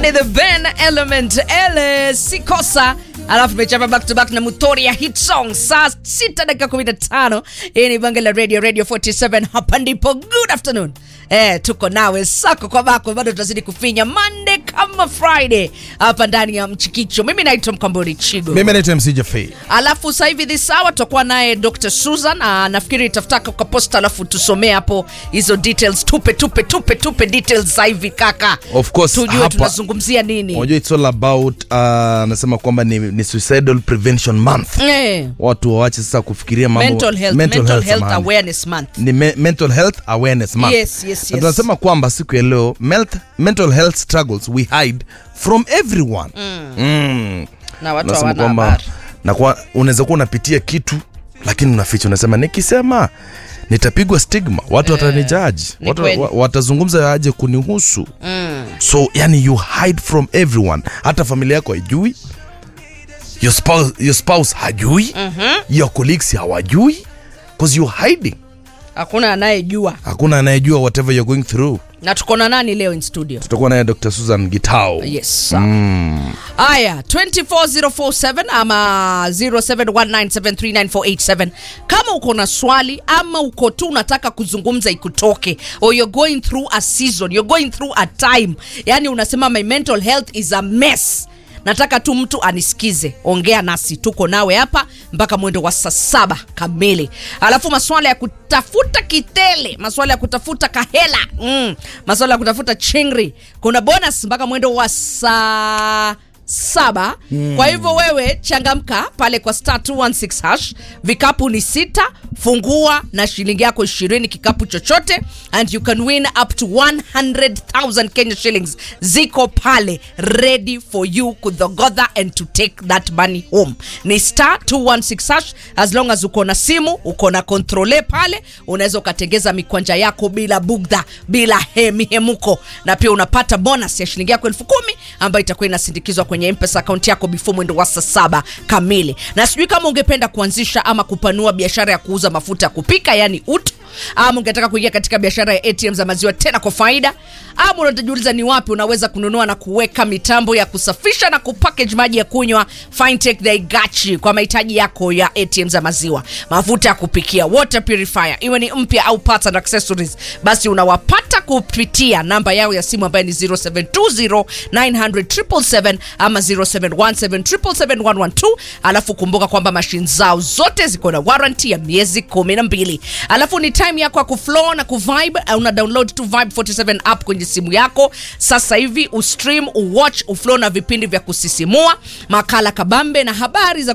ni the Ben Element ele sikosa alafu tumechapa back to back na mutori ya hit song saa 6 dakika 15 hii ni bange la radio radio 47 hapa ndipo good afternoon Eh, tuko nawe sako kwa bako bado tunazidi kufinya monday kama friday hapa ndani ya mchikicho mimi naitwa mkambori chigo mimi naitwa mc jafei alafu sasa hivi this hour tutakuwa naye dr susan uh, nafikiri itafutaka kwa posta alafu tusomee hapo hizo details tupe tupe tupe tupe details za hivi kaka Of course, tujue hapa- tunazungumzia nini unajua it's all about uh, anasema kwamba ni, ni suicidal prevention month eh, watu wawache sasa kufikiria mambo mental health, mental mental health samahani. awareness month ni me, mental health awareness month Yes, yes, Na yes. tunasema kwamba siku ya leo melt, mental health struggles we hide from everyone mm. Mm. na watu Tunasema hawana kwamba habari na kwa unaweza kuwa unapitia kitu lakini unaficha unasema nikisema nitapigwa stigma watu watanijaji ni watu, kweli. wa, watazungumza aje kunihusu mm. so yani you hide from everyone hata familia yako haijui your spouse, your spouse hajui mm-hmm. your colleagues hawajui because you're hiding hakuna anayejua hakuna anayejua whatever you're going through na tuko na nani leo in studio tutakuwa naye dr susan gitao yes sawa. haya 24047 ama 0719739487 kama uko na swali ama uko tu unataka kuzungumza ikutoke or you're going through a season you're going through a time yani unasema my mental health is a mess nataka tu mtu anisikize ongea nasi tuko nawe hapa mpaka mwendo wa saa saba kamili alafu maswala ya kutafuta kitele maswala ya kutafuta kahela mm. maswala ya kutafuta chingri kuna bonus mpaka mwendo wa saa saba mm. kwa hivyo wewe changamka pale kwa star 216 hash vikapu ni sita fungua na shilingi yako ishirini kikapu chochote and you can win up to 100000 kenya shillings ziko pale ready for you kudhogodha and to take that money home ni star 216 hash as long as uko na simu uko na kontrole pale unaweza ukatengeza mikwanja yako bila bugdha bila he- mihemuko na pia unapata bonus ya shilingi yako elfu kumi ambayo itakuwa inasindikizwa kwenye mpesa akaunti yako before mwendo wa saa saba kamili na sijui kama ungependa kuanzisha ama kupanua biashara ya kuuza mafuta ya kupika yani uto ama ungetaka kuingia katika biashara ya atm za maziwa tena kwa faida ama unatajiuliza ni wapi unaweza kununua na kuweka mitambo ya kusafisha na kupackage maji ya kunywa fintech they got you kwa mahitaji yako ya atm za maziwa mafuta ya kupikia water purifier iwe ni mpya au parts and accessories basi unawapata kupitia namba yao ya simu ambayo ni 0720900777 ama 0717771112 alafu kumbuka kwamba mashine zao zote ziko na warranty ya miezi kumi na mbili alafu ni time yako ya kuflow na kuvibe uh, una download tu vibe 47 app kwenye simu yako sasa hivi ustream uwatch uflow na vipindi vya kusisimua makala kabambe na habari za